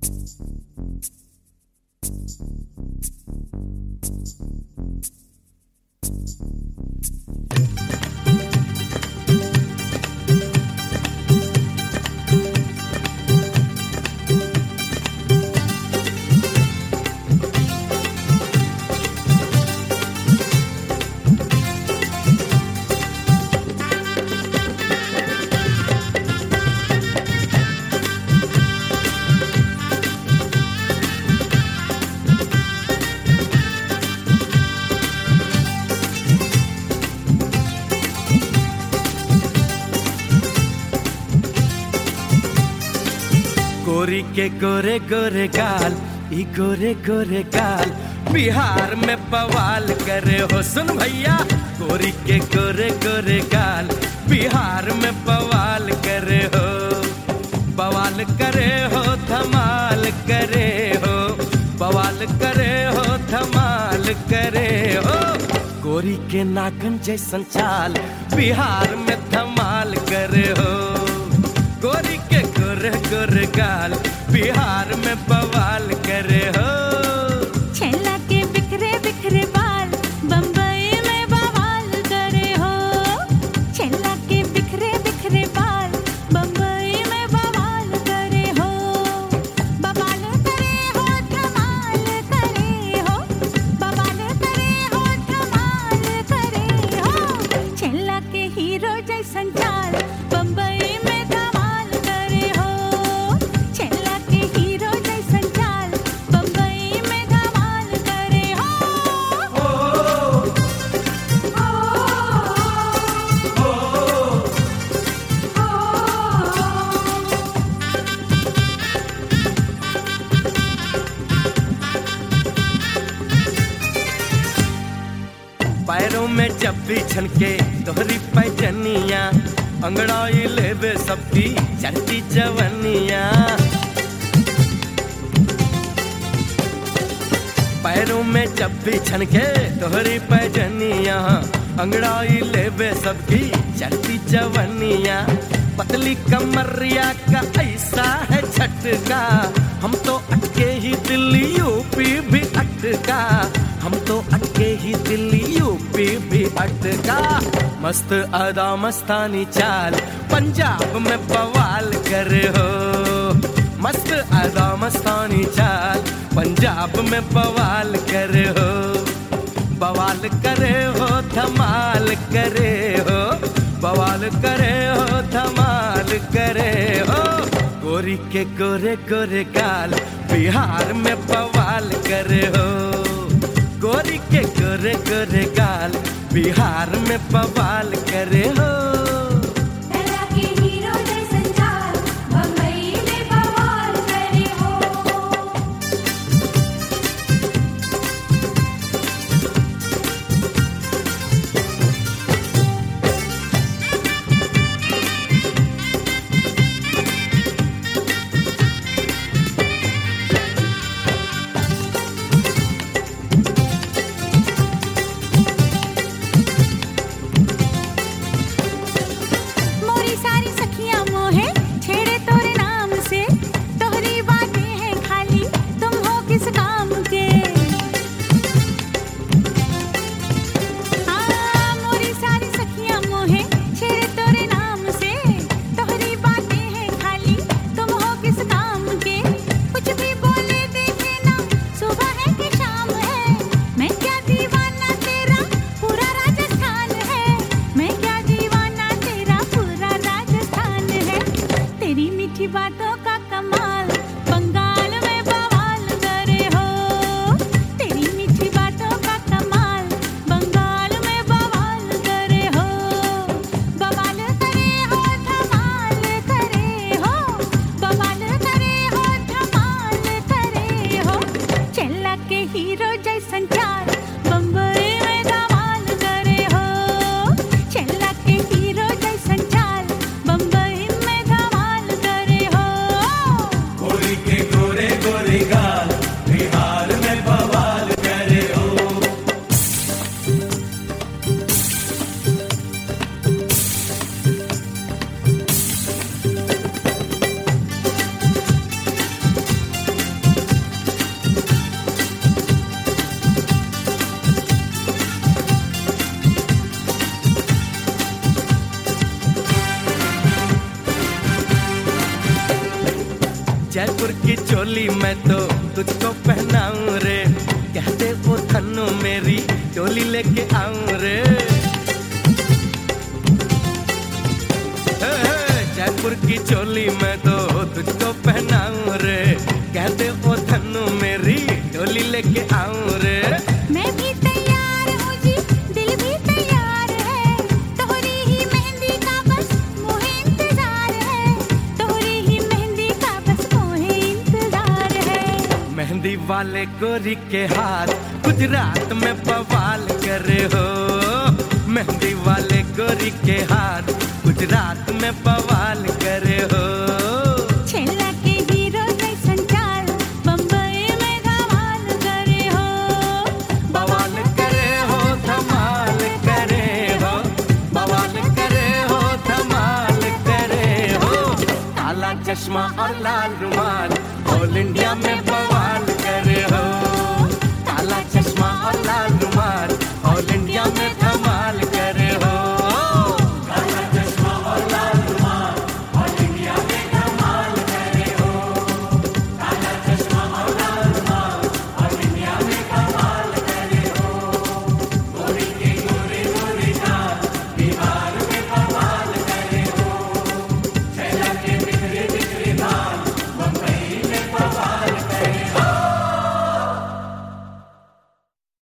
गोरी के गोरे गोरे गाल ई गोरे गोरे गाल बिहार में बवाल करे हो सुन भैया गोरी के गोरे गोरे गाल बिहार में बवाल करे हो बवाल करे हो धमाल करे हो बवाल करे हो धमाल करे हो गोरी के नागन जैसन चाल बिहार में धमाल करे हो गोरी के गोरे गोरे गाल बिहार में बवाल करे हो छेला के बिखरे बिखरे बाल बम्बई में बवाल करे हो छेला के बिखरे बिखरे बाल बम्बई में बवाल करे हो बवाल करे हो धमाल करे हो बवाल करे हो धमाल करे हो छेला के हीरो जैसन चाल बम्बई में धमाल करे हो छेला के हीरो जैसन चाल बम्बई में धमाल करे हो पैरों में जब भी छनके तोहरी पैजनिया अंगड़ाई लेवे सबकी चढ़ती जवनिया पैरों में जब भी छनके तोहरी पैजनिया अंगड़ाई लेवे सबकी चढ़ती जवनिया पतली कमरिया का ऐसा है झटका हम तो अटके ही दिल्ली यूपी भी अटका हम तो अटके ही दिल्ली यूपी भी अटका मस्त अदा मस्तानी चाल पंजाब में बवाल करे हो मस्त अदा मस्तानी चाल पंजाब में बवाल करे हो बवाल करे हो धमाल करे हो बवाल करे हो धमाल करे हो गोरी के गोरे गोरे गाल बिहार में बवाल करे हो गोरी के गोरे गोरे गाल बिहार में बवाल करे हो छेला के हीरो जैसन चाल बम्बई में बवाल करे हो मोरी सारी सखियां मोहे छेड़े तोरे नाम से तोहरी बातें हैं खाली तुम हो किस काम के हाँ मोरी सारी सखियां मोहे छेड़े तोरे नाम से तोहरी बातें हैं खाली तुम हो किस काम के कुछ भी बोले देखे ना सुबह है कि शाम है मैं क्या दीवाना तेरा पूरा राजस्थान है मैं क्या दीवाना तेरा पूरा राजस्थान है तेरी मीठी बातों का कमाल बंगाल में बवाल करे हो तेरी मीठी बातों का कमाल बंगाल में बवाल करे हो बवाल करे हो धमाल करे हो बवाल करे हो धमाल करे हो चेला के हीरो जैसन चाल बम्बई में धमाल करे हो चेला के हीरो जैसन चाल बम्बई में धमाल करे हो जयपुर की चोली मैं तो तुझको पहनाऊं रे कहते वो थन्नू मेरी चोली लेके आऊं रे हे, हे, जयपुर की चोली मैं तो तुझको पहनाऊं रे कहते वो थन्नू मेरी चोली लेके आऊं रे मैं भी तैयार हूँ जी दिल भी तैयार है तोहरी ही मेहंदी का बस मोहे इंतजार है तोहरी ही मेहंदी का बस मोहे इंतजार है मेहंदी वाले गोरी के हाथ गुजरात में बवाल करे हो मेहंदी वाले गोरी के हाथ गुजरात में बवाल करे हो छेला के हीरो जैसन चाल बम्बई में धमाल करे हो बवाल करे हो धमाल करे हो बवाल करे हो धमाल करे हो काला चश्मा और लाल रुमाल ऑल इंडिया में बवाल